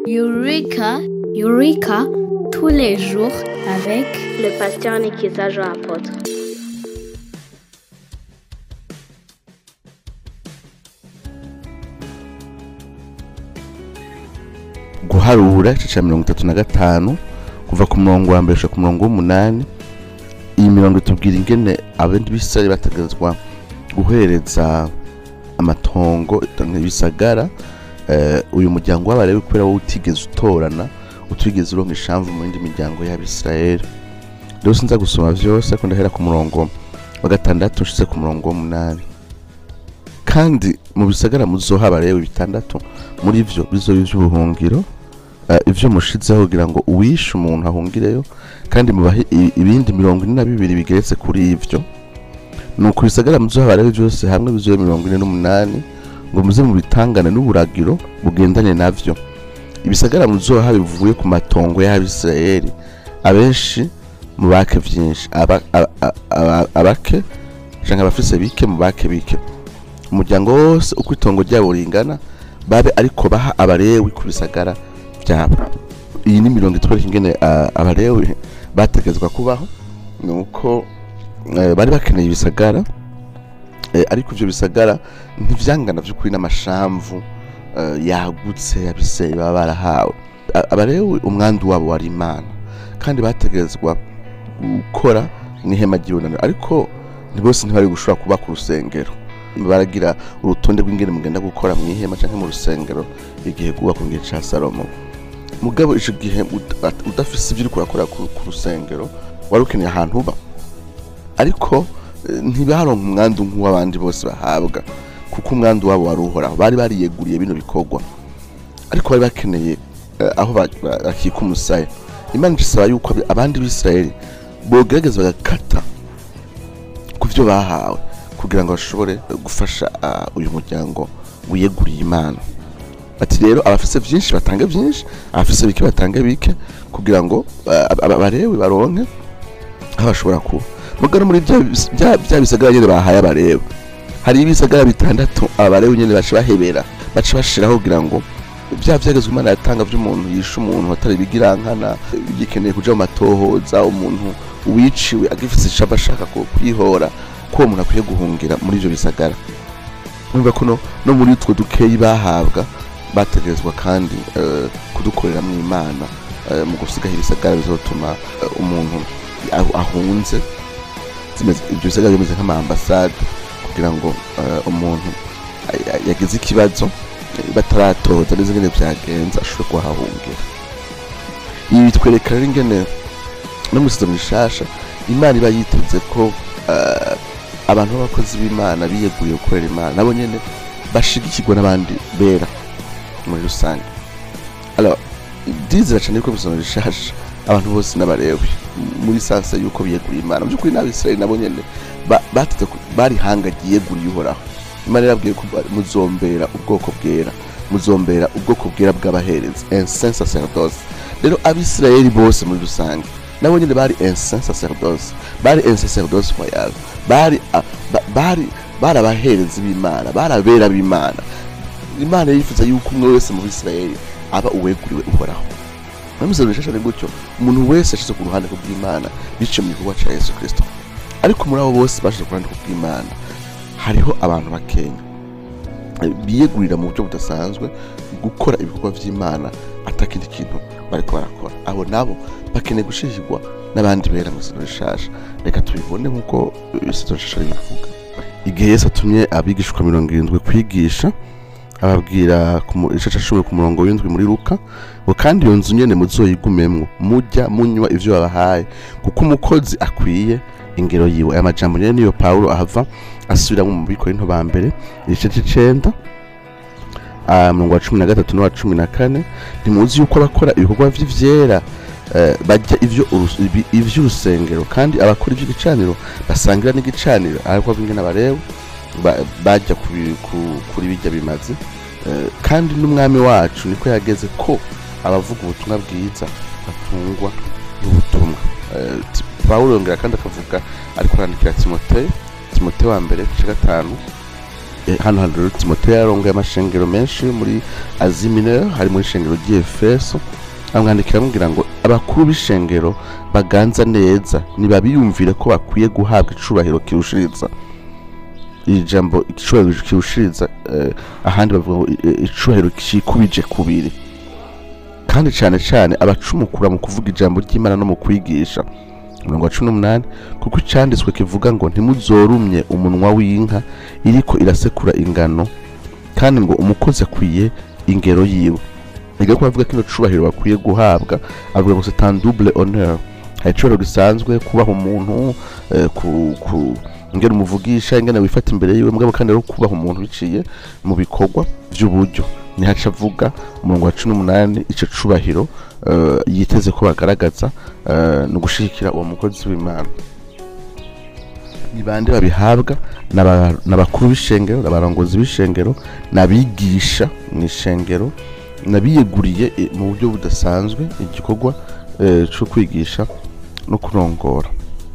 Eureka, Eureka, tous les jours avec le pasteur Nikiza Jean Apôtre. guharura igice cya mirongo itatu na gatanu kuva ku murongo wa mbere gushika ku murongo w'umunani iyi mirongo itubwira ingene abandi b'isirayeli bategerezwa guhereza amatongo ibisagara eh, uyu muryango w'abarebi kubera wowe utigeze utorana utigeze uronka ishamvu mu yindi miryango y'abisirayeli rero sinza gusoma vyose ariko ndahera ku murongo wa gatandatu nshitse ku murongo w'umunani kandi mu bisagara muzoha abarebi bitandatu muri vyo bizoba ivy'ubuhungiro eh, ivyo mushizeho kugira ngo uwishe umuntu ahungireyo kandi mubahe i- ibindi mirongo ine na bibiri bigeretse kuri ivyo nuko ibisagara muzoha abarebi vyose hamwe bizobe mirongo ine n'umunani ngo muze mu bitangane n'uburagiro bugendanye navyo ibisagara muzoha bivuye ku matongo y'abisirayeli abenshi mu bake vyinshi aba- aba- aba- abake canke abafise bike mu bake bike umuryango wose uko itongo ryabo ringana babe ariko baha abarewi ku bisagara vyabo iyi ni mirongo itwereka ingene ah, abarewi bategezwa kubaho nuko eh, bari bakeneye ibisagara eh, ariko ivyo bisagara ntivyangana vy'ukuri n'amashamvu eh, yagutse abiseye baba barahawe A- abarewi umwandu wabo wari imana kandi bategerezwa gukora n'ihema ry'ibonaniro ariko ntibose ntibari gushobora kuba ku rusengero baragira urutonde rw'ingene mugenda gukora mu ihema canke mu rusengero igihe guba ku gihe ca salomo mugabo ico gihe uda- udafise ivyo uriko urakora ku ku rusengero wari ukeneye ahantu uba ariko eh, ntibaronka umwandu nk'uw'abandi bose bahabwa kuko umwandu wabo wari uhoraho bari bariyeguriye bino bikorwa ariko bari bakeneye eh, aho ba- ba- bakika umusaya imana isaba yuko abi- abandi b'isirayeli bogerageza bagakata ku byo bahawe kugira ngo bashobore gufasha ah, uyu muryango wiyeguriye imana ati rero abafise vyinshi batange vyinshi abafise bike batange bike kugira ngo ah, aba- aba- abarewi baronke aho bashobora kuba mugano muri bya bis- bya bya bisagara nyene bahaye abarewi hari ibisagara bitandatu abarewi nyene baca bahebera baca bashiraho kugira ngo bya vyagezwe imana yatanga vy'umuntu yishe umuntu atari bigirankana bigikeneye kuja mu matohoza umuntu wiciwe agifise icaba ashaka ku- kwihora ko uwo muntu akwiye guhungira muri ivyo bisagara urumva ko no- no muri utwo dukeyi bahabwa bategerezwa kandi eh, kudukorera mu imana eh, mu gusigaho ibisagara bizotuma eh, umuntu ahu- ahunze zimeze- ibyo bisagara bimeze nk'amaambasade kugira ngo eh, umuntu a- a- yagize ikibazo eh, bataratoza neza ingene vyagenze ashobore kuhahungira ibi bitwereka rero ingene no mu isezerano rishasha imana iba yiteze ko eh, abantu b'abakozi b'imana biyeguriye gukorera imana nabo nyene bashigikirwa n'abandi bera muri rusange alors ndizera cane yuko mu isezerano rishasha abantu bose n'abarewi muri sanse yuko biyeguriye imana mu by'ukuri n'abisirayeli nabo nyene ba- bateze ku- bari hanga ryiyeguriye uhoraho imana yarabwiye ko ba- muzombera ubwoko bwera muzombera ubwoko bwera bw'abaherezi ensin sacerdoce rero abisirayeli bose muri rusange nabo nyene bari ensin sacerdoce bari ensin sacerdoce royal bari a- ba- bari bari abaherezi b'imana bari abera b'imana imana yifuza yuko umwe wese mu bisirayeli aba uweguriwe uhoraho namusabye rishasha ni gutyo umuntu wese yashize ku ruhande rw'imana biciye mu gikorwa ca yesu kristo ariko muri abo bose bashize ku ruhande rw'imana hariho abantu bakenya eh, biyegurira mu buryo budasanzwe gukora ibikorwa vy'imana atakindi kintu bariko barakora abo nabo bakeneye gushigikirwa n'abandi bera mu isezerano rishasha reka tubibone nk'uko eh, isezerano rishasha ribivuga igihe yesu atumye abigishwa mirongo irindwi kwigisha ababwira ku mu- igice ca cumi ku murongo w'indwi muri luka ngo kandi iyo nzu nyene muzoyigumemwo mujya munywa ivyo babahaye kuko umukozi akwiye ingero yiwe aya majambo nyene niyo pawulo ahava asubiramwo mu bikorinto ba mbere igice c'icenda ah, umurongo wa cumi na gatatu n'uwa cumi na kane ntimuzi yuko abakora ibikorwa vy'ivyera eh, barya ivyo urus- ibi- ivy'urusengero kandi abakora ivy'igicaniro basangira n'igicaniro ariko bingene abarewe ba- bajya ku bi- ku- kuri bijya bimaze Eh, kandi n'umwami wacu niko yageze ko abavuga ubutumwa bwiza batungwa n'ubutumwa Eh, Ti- pawulo yongera kandi akavuga ariko arandikira timoteyo timoteyo wa mbere igice gatanu Eh, hano hantu rero timoteyo yarongoye amashengero menshi yo muri azi minere hari muri ishengero ry'efeso amwandikira amubwira ngo abakuru b'ishengero baganza neza ntibabiyumvire ko bakwiye guhabwa icubahiro kirushiriza iri jambo icubahiro kirushiriza eh, ahandi bavuga ngo eh, icubahiro kikubije kubiri kandi cyane cyane abacumukura mu kuvuga ijambo ry'imana no mu kwigisha umurongo wa cumi n'umunani kuko icyanditswe kivuga ngo ntimuzorumye umunwa w'inka iriko irasekura ingano kandi ngo umukozi akwiye ingero yiwe biga ko bavuga ko ino cubahiro bakwiye guhabwa avuga ngo c'est un double honneur hari icubahiro gisanzwe kubaha umuntu eh, ku, ku ingene umuvugisha ingene wifata imbere yiwe mugabo kandi rero kubaha umuntu biciye mu bikorwa vy'uburyo nihaca avuga umurongo wa cumi n'umunani ico cubahiro eh, yiteze ko bagaragaza eh, ni ugushigikira uwo mukozi w'imana ni bande babihabwa N'aba- n'abakuru b'ishengero n'abarongozi b'ishengero n'abigisha mu ishengero n'abiyeguriye eh, mu buryo budasanzwe igikorwa eh, co kwigisha no kurongora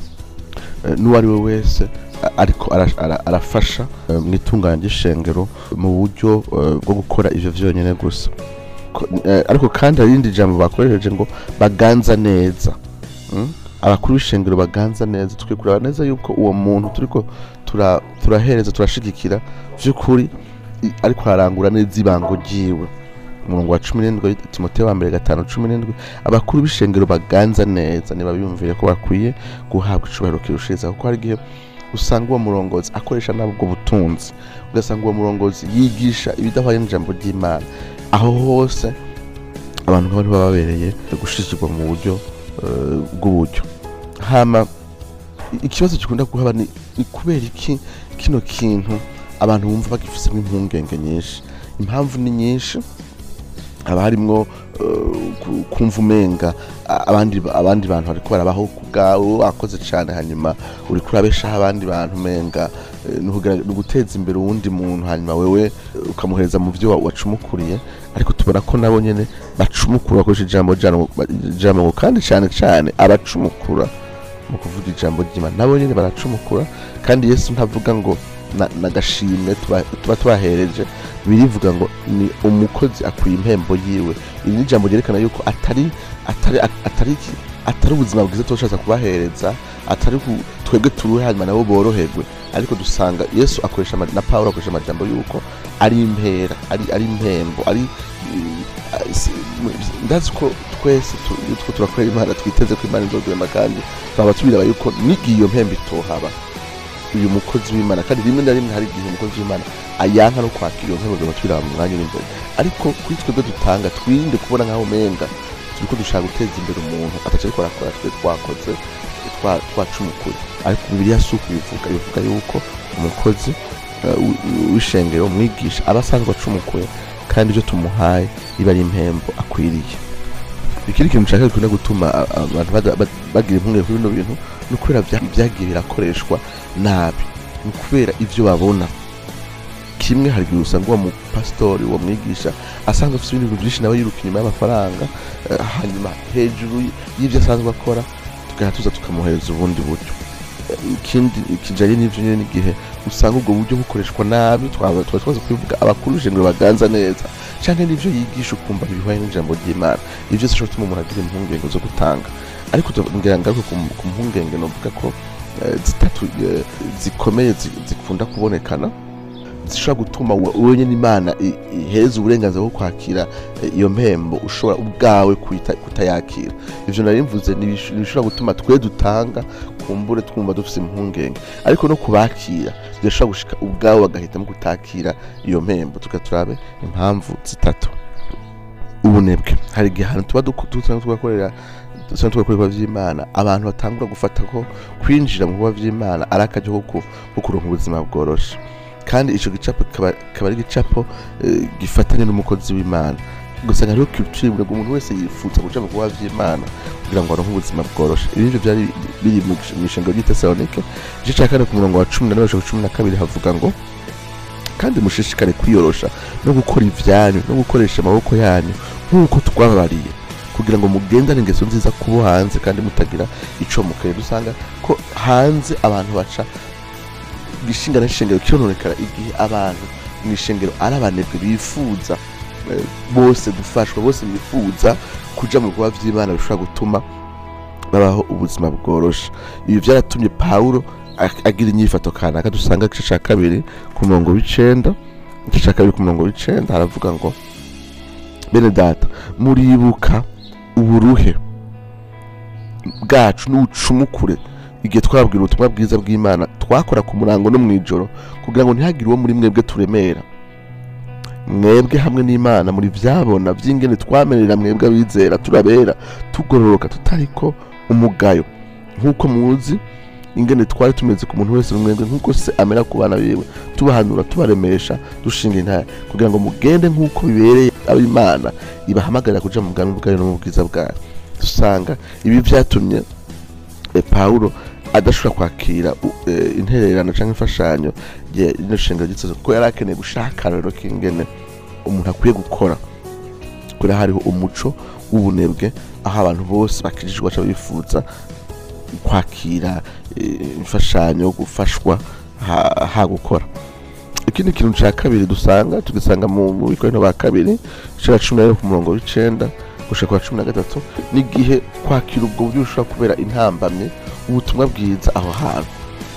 Eh, n'uwo ari we wese a- ariko ara- ara- arafasha eh, mu itunganya ry'ishengero mu buryo eh, bwo gukora ivyo vyonyene gusa Ko- eh, ariko kandi hari irindi jambo bakoresheje ngo baganza neza Mm? abakuru b'ishengero baganza neza tukwiye kureba neza yuko uwo muntu turiko tura- turahereza turashigikira vy'ukuri i- ariko ararangura neza ibango ryiwe umurongo wa cumi n'indwi timoteyo wa mbere gatanu cumi n'indwi abakuru b'ishengero baganza neza ntibabiyumvire ko bakwiye guhabwa icubahiro kirushiriza kuko hari igihe usanga uwo murongozi akoresha nabi ubwo butunzi ugasanga uwo murongozi yigisha ibidahwanye n'ijambo ry'imana aho hose abantu nk'abo baba babereye gushigikirwa mu buryo eh, bw'uburyo hama i- ikibazo gikunda kuhaba ni ni kubera iki kino kintu abantu bumva bagifisemo impungenge nyinshi impamvu ni nyinshi haba harimwo eh, ku- kumva umenga a- abandi abandi bantu bariko barabaho ku bwawe wakoze cane hanyuma uriko urabeshaho abandi bantu umenga eh, ni ukugira- ni uguteza imbere uwundi muntu hanyuma wewe eh, ukamuhereza mu vyo wa- wacumukuriye ariko tubona ko nabo nyene bacumukura bakoresha ijambo jano- ijambo ngo kandi cane cane abacumukura mu kuvuga ijambo ry'imana nabo nyene baracumukura kandi yesu ntavuga ngo na- nagashimwe tuba tuba tubahereje birivuga ngo ni umukozi akwiye impembo yiwe iri ni ijambo ryerekana yuko atari atari atari iki- atari ubuzima bwiza tubashatse kubahereza atari ku- twebwe turuhe hanyuma nabo boroherwe ariko dusanga yesu akoresha ama- na pawulo akoresha amajambo yuko ari impera ari ari impembo ari eh, si- mu- ndazi ko twese tu- iyo turiko turakorera imana twiteze ko imana izodurema kandi twaba tubiraba yuko n'igihe iyo mpembo itohaba uyu mukozi w'imana kandi rimwe na rimwe hari igihe umukozi w'imana ayanka no kwakira iyo mpembo tuba tubiraba mu mwanya uri imbere ariko kuri twebwe dutanga twirinde kubona nk'aho umenga turiko dushaka guteza imbere umuntu ataco ariko arakora twe twakoze twa- twacumukuye ariko bibiliya si uko bivuga bivuga yuko umukozi eh, w- w'ishengero umwigisha aba asanzwe acumukuye kandi ibyo tumuhaye biba ari impembo akwiriye ikindi kintu nshaka gikunda gutuma a- abantu bada- ba- bagira impungenge kuri bino bintu ni ukubera bya- byagiye birakoreshwa nabi ni ukubera ivyo babona kimwe hari igihe usanga uwo mupasitori uwo mwigisha asanzwe afite ibintu byinshi nawe yiruka inyuma y'amafaranga eh, hanyuma hejuru y'ibyo asanzwe akora tugaha tuza tukamuhereza ubundi buryo Eh, ikindi kijanye n'ivyo nyene n'igihe usanga ubwo buryo bukoreshwa nabi twaba twaba twaza kubivuga abakuru b'ijengero baganza neza canke n'ivyo yigisha ukumva bihwanye n'ijambo ry'imana ivyo vyose bishobora gutuma umuntu agira impungenge zo gutanga ariko tu- ngira ngaruke ku ku mpungenge novuga ko eh, zitatu eh, zikomeye zi- zikunda kubonekana zishobora gutuma we- wewe nyene imana i- ihereza uburenganzira bwo kwakira eh, iyo mpembo ushobora ubwawe kuyita- kutayakira ivyo nari mvuze ni ibish- ni ibishobora gutuma twe dutanga kumbure twumva dufise impungenge ariko no kubakira birashobora gushika ubwawe bagahitamo kutakira iyo mpembo tugaturabe impamvu zitatu ubunebwe hari igihe ahantu tuba duku- dusanzwe tugakorera dusanzwe tugakora ibikorwa vy'imana abantu batangura gufata ko kwinjira mu bikorwa vy'imana ari akaryo ko ku- ko kuronka ubuzima bworoshe kandi ico gicapo kikaba kikaba ari igicapo eh, gifatanye n'umukozi w'imana ugasanga hariho culture ngo umuntu wese yifuza guca mu bikorwa vy'imana kugira ngo aronke ubuzima bworoshe ibi nivyo vyari biri mu ishengero ry'i Tesalonike igice ca kane ku murongo wa cumi na rimwe gushika cumi na kabiri havuga ngo kandi mushishikare kwiyorosha no gukora ivyanyu no gukoresha amaboko yanyu nk'uko twababariye kugira ngo mugendane ingeso nziza kubo hanze kandi mutagira ico mukeye dusanga ko hanze abantu baca igishinga n'ishengero kirononekara igihe abantu mu ishengero ari abanebwe bifuza eh, bose gufashwa bose bifuza kuja mu bikorwa vy'imana bishobora gutuma babaho ubuzima bworoshe ibi vyaratumye pawulo ag- agira inyifato kanaka dusanga igice ca kabiri ku murongo w'icenda igice ca kabiri ku murongo w'icenda haravuga ngo bene data muribuka uburuhe bwacu n'ubucumukure igihe twabwira ubutumwa bwiza bw'imana twakora ku murango no mw'ijoro kugira ngo ntihagire uwo muri mwebwe turemera mwebwe hamwe n'imana muri vyabona vy'ingene twamenera mwebwe abizera turabera tugororoka tutariko umugayo nk'uko muzi ingene twari tumeze ku muntu wese mwebwe nk'uko se amera ku bana biwe tubahanura tubaremesha dushinga intare kugira ngo mugende nk'uko bibereye ab'imana ibahamagarira kuja mu bwami bwayo no mu bwiza bwayo dusanga ibi vyatumye eh, pawulo adashobora kwakira u- eh, intererano cyangwa imfashanyo ya rino shingiro ryitse kuko yari akeneye gushaka akarorero k'ingene umuntu akwiye gukora kubera hariho umuco w'ubunebwe aho abantu bose bakijijwe baca bifuza kwakira eh, imfashanyo gufashwa ha, ha gukora ikindi kintu cya kabiri dusanga tugisanga mu mu bikorino ba kabiri igice cya cumi na rimwe ku murongo w'icenda gushika kwa cumi na gatatu n'igihe kwakira ubwo buryo bushobora kubera intambamye ubutumwa bwiza aho hantu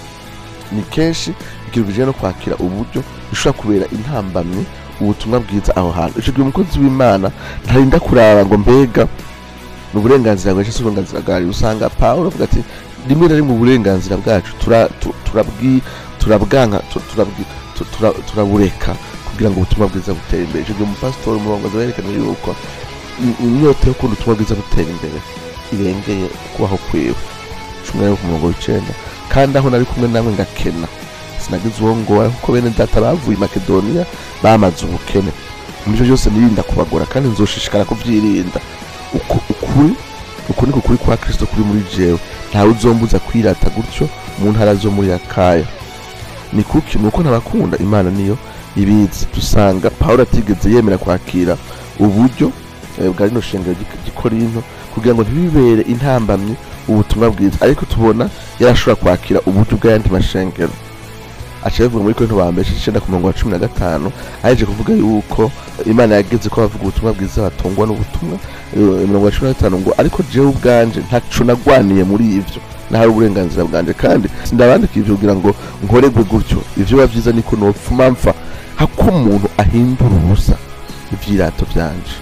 ni kenshi ikintu kijanye no kwakira uburyo bishobora kubera intambamye ubutumwa bwiza aho hantu ico gihe umukozi w'imana ntarinda kuraba ngo mbega ni uburenganzira bwacu si uburenganzira bwari usanga pawulo avuga ati rimwe na rimwe uburenganzira bwacu tura- tu- turabwi- turabwanka tu- turabwi- tu- tura- turabureka kugira ngo ubutumwa bwiza butere imbere ico gihe umupasitori umurongozi werekana yuko i- inyota yo kubona ubutumwa bwiza butera imbere irengeye kubaho kwiwe cumi na rimwe ku murongo w'icenda kandi aho nari kumwe namwe ngakena sinagize uwo ngora kuko bene data bavuye i makedoniya bamaze ubukene mu byo byose nirinda kubagora kandi nzoshishikara kubyirinda Uku- ukuri uku niko kuri kwa kristo kuri muri jewe ntawe uzombuza kwirata gutyo mu ntara zo muri akaya ni kuki ni uko ntabakunda imana niyo ibizi dusanga pawulo atigeze yemera kwakira uburyo eh, bwa rino shengero ry'i- ry'ikorinto kugira ngo ntibibere intambamyi ubutumwa bwiza ariko tubona yarashobora kwakira uburyo bw'ayandi mashengero aca bivuga muri korinto ba mbere igice c'icenda ku murongo wa cumi na gatanu aheje kuvuga yuko imana yageze ko abavuga ubutumwa bwiza batungwa n'ubutumwa eh, mirongo ya cumi na gatanu ngo ariko jewe ubwanje ntaco nagwaniye muri ivyo nahari uburenganzira bwanje kandi sindabandika ivyo kugira ngo nkoregwe gutyo ivyo biba vyiza niko nopfuma mpfa hako umuntu ahindura ubusa ivyirato vyanje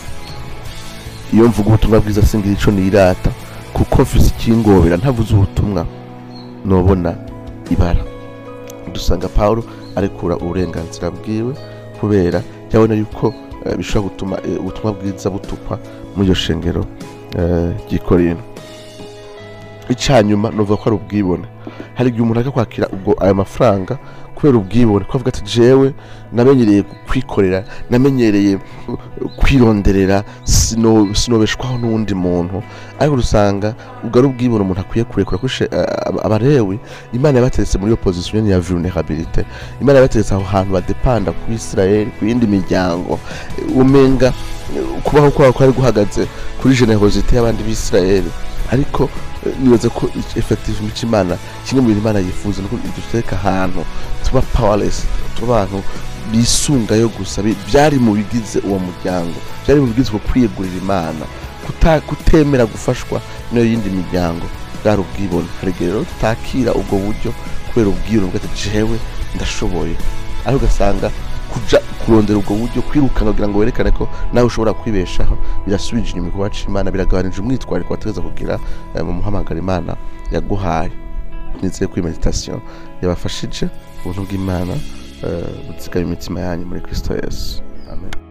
iyo mvuga ubutumwa bwiza singira ico nirata kuko mfise ikingobera ntavuze ubutumwa nobona ibara dusanga pawulo arekura uburenganzira bwiwe kubera yabona yuko eh, bishobora gutuma eh, ubutumwa bwiza butukwa muri iyo shengero eh, ry'ikorino icanyuma novuga ko ari ubwibone hari igihe umuntu ajya kwakira ubwo ayo mafaranga kubera ubwibone ko avuga ati jewe namenyereye kwikorera namenyereye uh, kwironderera sino- sinobeshwaho n'uwundi muntu ariko usanga ubwo ari ubwibone umuntu akwiye kurekura ko ishe- eh, aba- abarewi imana yabateretse muri iyo position nyene ya vulnerabilité imana yabateretse aho hantu badepanda ku isirayeli ku yindi miryango Eh, umenga eh, kubaho kwabo kwari guhagaze kuri generosité y'abandi b'isirayeli ariko eh, nibaza ko ic- effective mico imana kimwe mu bintu imana yifuza nuko dutereka ahantu tuba powerless tuba abantu bisungayo gusa bi- byari mu bigize uwo muryango byari mu bigize uko kwiyegurira imana kuta- kutemera gufashwa n'iyo yindi miryango bwari ubwibone hari igihe rero tutakira ubwo buryo kubera ubwibone bwa ati jewe ndashoboye ariko ugasanga kuja kurondera ubwo buryo kwirukana kugira ngo werekane ko nawe ushobora kwibeshaho birasubije inyuma igikorwa c'imana biragabanije umwitwariko wategeza kugira eh, mu muhamagaro imana yaguhaye nizeye ko iyi meditation yabafashije ubuntu bw'imana eh, buzigama imitima yanyu muri kristo yesu amen